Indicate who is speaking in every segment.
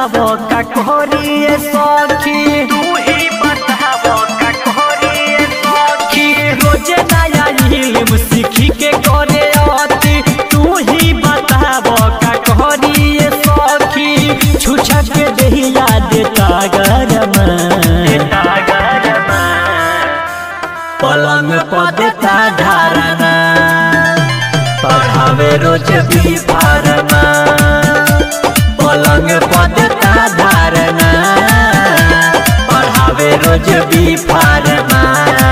Speaker 1: बतावो का कोरिए सखी तू ही बतावो का कोरिए सखी रोजे नया इल्म सीखी के करे अति तू ही बतावो का कोरिए सखी छुछा के देहिया देता गरम देता गरम पलंग पर देता धारणा पढ़ावे रोज भी फारमा पलंग पर देता धारणा पढ़ावे रोज भी फारमा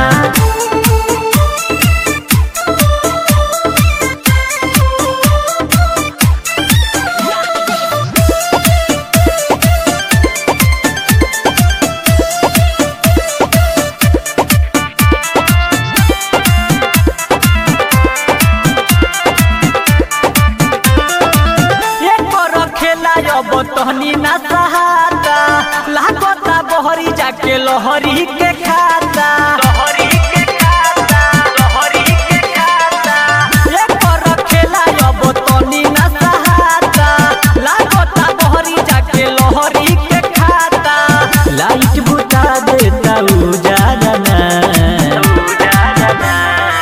Speaker 1: खेला अब तहनी ना सहाता लागता बहरी जाके लहरी के खाता लहरी के खाता लहरी के खाता एक खेला अब तहनी ना सहाता लागता बहरी जाके लहरी के खाता लाइट बुता देता उजाला ना उजाला ना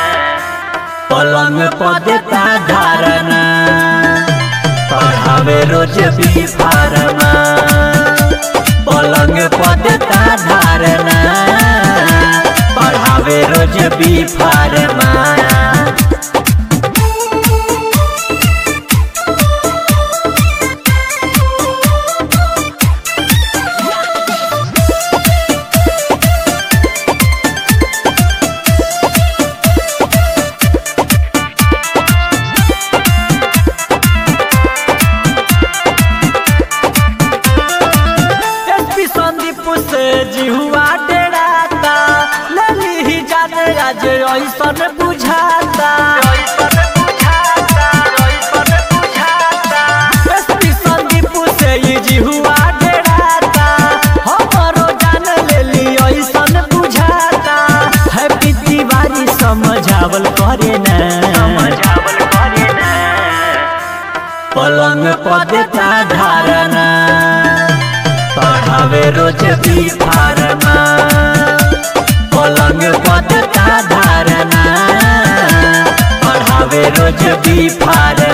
Speaker 1: पलंग पर देता धारणा पढ़ावे रोज भी फारमा पलंग पर देता धारणा पढ़ावे रोज भी फारमा एसपी संदीप से जिहुआ डेराता लली ही जाने आज ऐसन बुझाता एसपी संदीप से ये जिहुआ डेराता हमरो जान लेली ऐसन बुझाता हैप्पी दिवाली समझावल करे ना समझावल करे ना पलंग पर देता धारणा पढ़ावे रोज भी फारमा पलंग पर देता धारणा पढ़ावे रोज भी फारमा